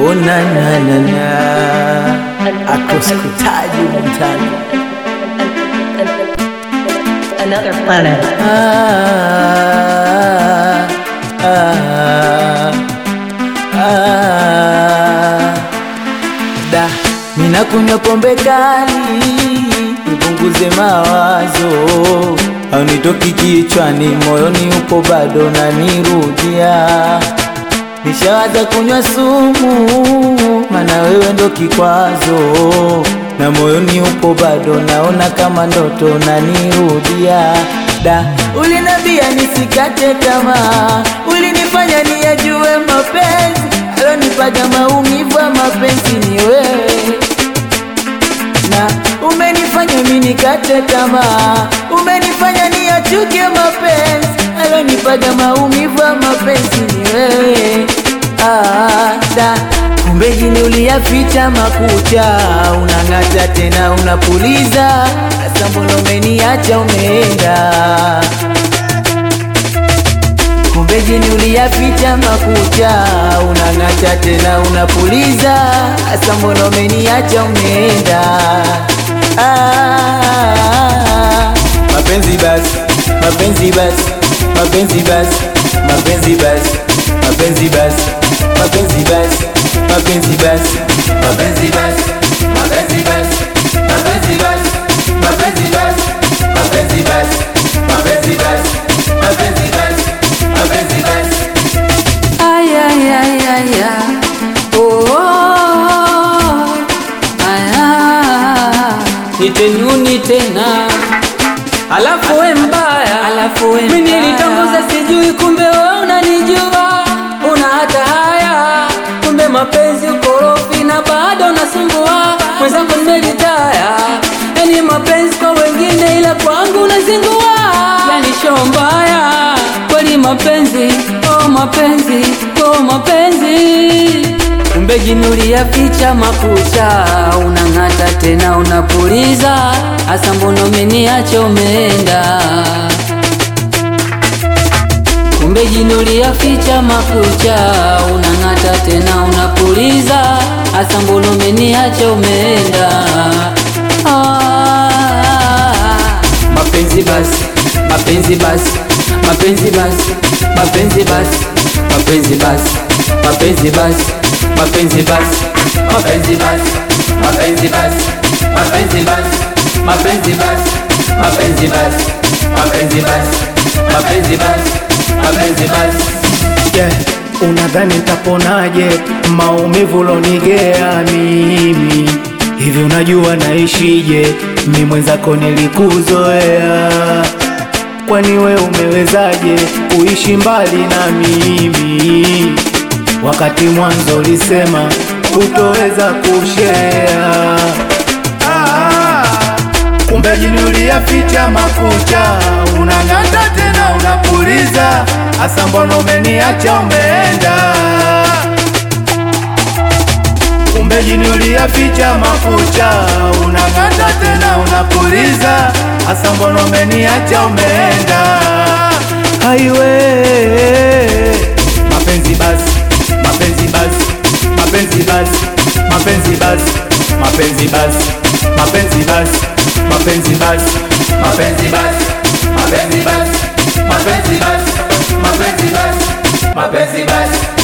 Oh, na na na na akoskutaji mtani Another planet. ah, ah, ah. Da, mina kunywa pombe kali nipunguze mawazo, au nitoki kichwani, moyoni upo bado nanirudia. Nishawaza kunywa sumu, mana wewe ndo kikwazo, na moyoni upo bado naona kama ndoto nanirudia. Da, ulinambia nisikate tamaa, ulinifanya niyajue mapenzi, alonipaga maumivu ya mapenzi ni wewe na umenifanya mimi nikate tamaa, umenifanya niachuke mapenzi, alonipaga maumivu ya mapenzi ni wewe. Ah, da kumbe jini uliyaficha makucha, unang'ata tena unapuliza, sasa mbona umeniacha umeenda? Kumbe jini uliyaficha makucha, unang'ata tena unapuliza, sasa mbona umeniacha umeenda? Ah, mapenzi basi, mapenzi basi, mapenzi basi, mapenzi basi, mapenzi basi, mapenzi basi, mapenzi basi, mapenzi basi, mapenzi basi, mapenzi basi, mapenzi basi, mapenzi basi, mapenzi basi, mapenzi basi, mapenzi basi. Ay, ay, ay, ay, ay. Oh, oh, oh. Ay, ah. Nitenyuni tena alafu we mbaya, alafu we mimi nilitongoza sijui, kumbe we unanijua, una hata haya, kumbe mapenzi ukorofi na bado unasumbua mwenzangu, nimelitaya yani mapenzi kwa wengine, ila kwangu unazingua, yani show mbaya kweli mapenzi, oh mapenzi, oh mapenzi kumbe jini uliyaficha makucha, unang'ata tena unapuliza, hasa mbona umeniacha umeenda? Kumbe jini uliyaficha makucha, unang'ata tena unapuliza, hasa mbona umeniacha umeenda? Ah, mapenzi basi, mapenzi basi, mapenzi basi, mapenzi basi, mapenzi basi, mapenzi basi, mapenzi basi, mapenzi basi, mapenzi basi, mapenzi basi, mapenzi basi, mapenzi basi, mapenzi basi, mapenzi basi, mapenzi basi. Yeah, unadhani nitaponaje maumivu lonigea mimi hivi? Unajua naishije? Mi mwenzako nilikuzoea, kwani we umewezaje kuishi mbali na mimi wakati mwanzo ulisema hutoweza kushea? Ah, kumbe jini uliyaficha makucha, unang'ata tena unapuliza, hasa mbona umeniacha umeenda? Kumbe jini uliyaficha makucha, unang'ata tena unapuliza, hasa mbona umeniacha umeenda? Haiwe mapenzi basi, mapenzi basi, mapenzi basi, mapenzi basi, mapenzi basi, mapenzi basi, mapenzi basi, mapenzi basi, mapenzi basi, mapenzi basi, mapenzi basi, mapenzi basi.